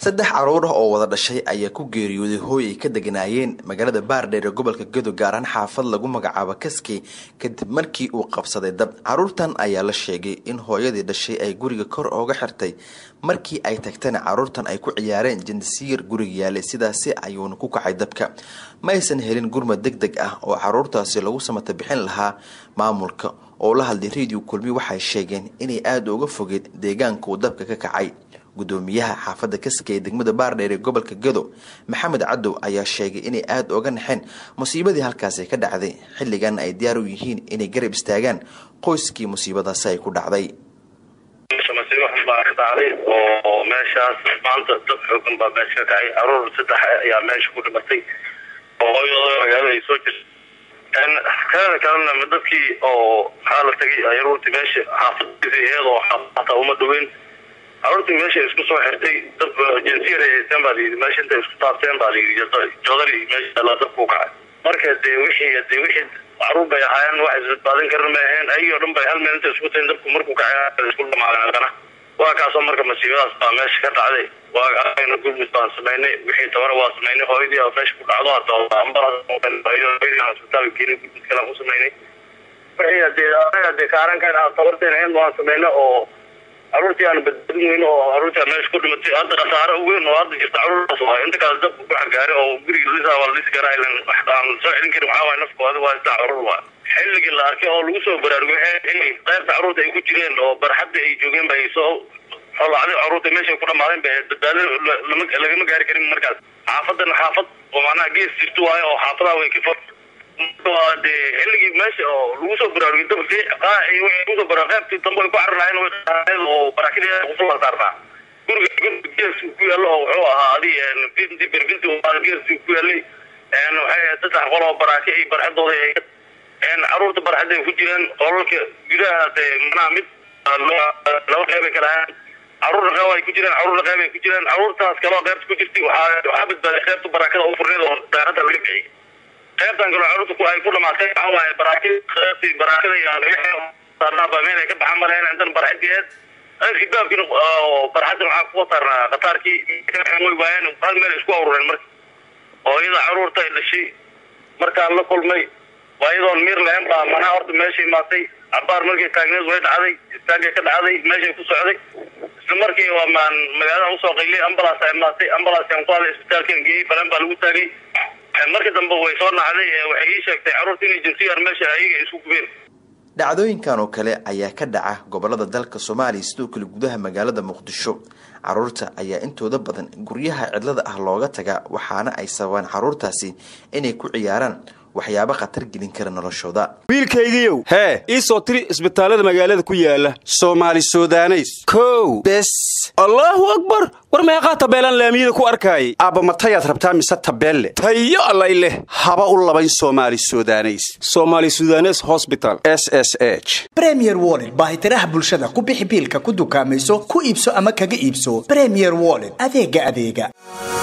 saddex caruur ah oo wada dhashay ayaa ku geeriyooday hooy ay ka deganaayeen magaalada baardheer ee gobolka gedo gaaraan xaafad lagu magacaabo kaski kadib markii uu qabsaday dab caruurtan ayaa la sheegay in hooyadii dhashay ay guriga kor ooga xirtay markii ay tagtana caruurtan ay ku ciyaareen jandasiir guriga yaalay sidaasi ayuuna ku kacay dabka ma aysan helin gurmad deg deg ah oo caruurtaasi lagu samata bixin lahaa maamulka oo la hadlay radio kulmi waxay sheegeen inay aada uga fogeed deegaanka uu dabka ka kacay gudoomiyaha xaafadda kaska ee degmada baardheer ee gobolka gedo maxamed cadow ayaa sheegay inay aada uga naxeen musiibadii halkaasi ka dhacday xilligan ay diyaar u yihiin inay garab istaagaan qoyskii musiibadaasi ay ku dhacday masiibo xun baa ka dhacday oo meeshaas maanta dad xoogan baa meesha ka kacay caruur saddex ayaa meesha ku dhimatay oo hooyadooda magaalada ay soo jirta kaada kalena dadkii oo maxaa la tagay caruurtii meesha xaafadiisa iyadoo hataa uma dhaweyn caruurtii meesha isku soo xirtay dab jinsiyar ay haysteen baa layidhi meesha intay isku taabteen baa layidhi jodari meesha la dabku kacay marka dee wixii dee wixii caruur bay ahaayeen wax isbadbaadin karin may ahayn ayagoo dhan bay hal meel intay isku tahin dabku markuu kacay isku dhamaadeen haddana waa kaasoo marka masiibadaas baa meesha ka dhacday waa aragna gurmud baan samaynay wixii tabana waa samaynay hooyadii a meesha ku dhacdo hata ambalahoyadii isbitaalka keenay gurmud kalaan ku samaynay wixii dee anaga dee kaarankan tabarteen ahayn waan samaynay oo caruurtii aan badbaadin weyn oo caruurtii meesha ku dhimatay hadda khasaare weyn oo hadda jirta caruurtaas waay inta kale dabku ku xagaaray oo guriga lisaa waa la dhisi karaa ilan aan soo celin karin waxaa waay nafkooda waa saddex caruur waa xilligii la arkay oo lagu soo baraarugay inay qaybta caruurta ay ku jireen oo barxadda ay joogeen ba ay soo xolacday caruurta meeshay ku dhamaadeen ba badbaado lagama gaari karin markaas xaafadan xaafad oo macnaha gees jirto waayo oo xaafadaha way ka dee xilligii meesha oo lagu soo baraarugay dabki kusoo bara qaybtii dambe ay ku cararlahayn oo barakid kusoo saarnaa guriga guriga gees ku yaalo oo wuxuu ahaa adi binti berbinti gees ku yaalay waxay saddex qol oo baraaki ay barxadooda ay caruurta barxadda ay ku jireen qolalka gudaha dee manaha mid laba qeyb ay kala ahaan caruurna qeyb ay ku jireen caruurna qeyb ay ku jireen caruurtaas kaloo qeybta ku jirtay waxaa waxaa badbaaday qeybta barakada u furneed oo daaradda laga bixiyay qaybtan kaloo caruurta ay ku dhamaatay waxaa waaye baraakid qaybtii barakada iyo saarnaaba meel ay ka baxan malayn intan barxadiyeed xibaabkiina barxaddan waxaa kuwa saarnaa khataarkii way waayeen hal meel isku awrureen marka oo iyada caruurta ay dhashay markaan la kulmay waa iyadoon miir lahayn baa manaa horta meesha imaatay cabaar markay taagneed way dhacday istaagay ka dhacday meeshay ku socday isla markii waa maan magaalada usoo qaylay ambulance a imaatay ambulance aan ku haday isbitaalkan geeyey balan baa lagu taagay marka dambe way soo nacday waxay ii sheegtay caruurta inay jinsiyar meesha ayaga isku gubeen dhacdooyinkan oo kale ayaa ka dhaca gobolada dalka soomaaliya sidoo kale gudaha magaalada muqdisho caruurta ayaa intooda badan guryaha cidlada ah looga tagaa waxaana ay sababaan caruurtaasi inay ku ciyaaraan waxyaabo khatar gelin kara noloshooda wiilkaygiiow hee ii soo tiri isbitaallada magaalada ku yaala soomaali sudaneys kow bes allaahu akbar war meeqaa tabeelaan laamiyada ku arkaayay aabba matayaad rabtaa mise tabeelle tayo allay leh haba u labayn soomaali sudaneys somaali sudanes hosbital s s h bremier wollet baahitiraha bulshada ku bixi biilka ku dukaamayso ku iibso ama kaga iibso bremier wollet adeega adeega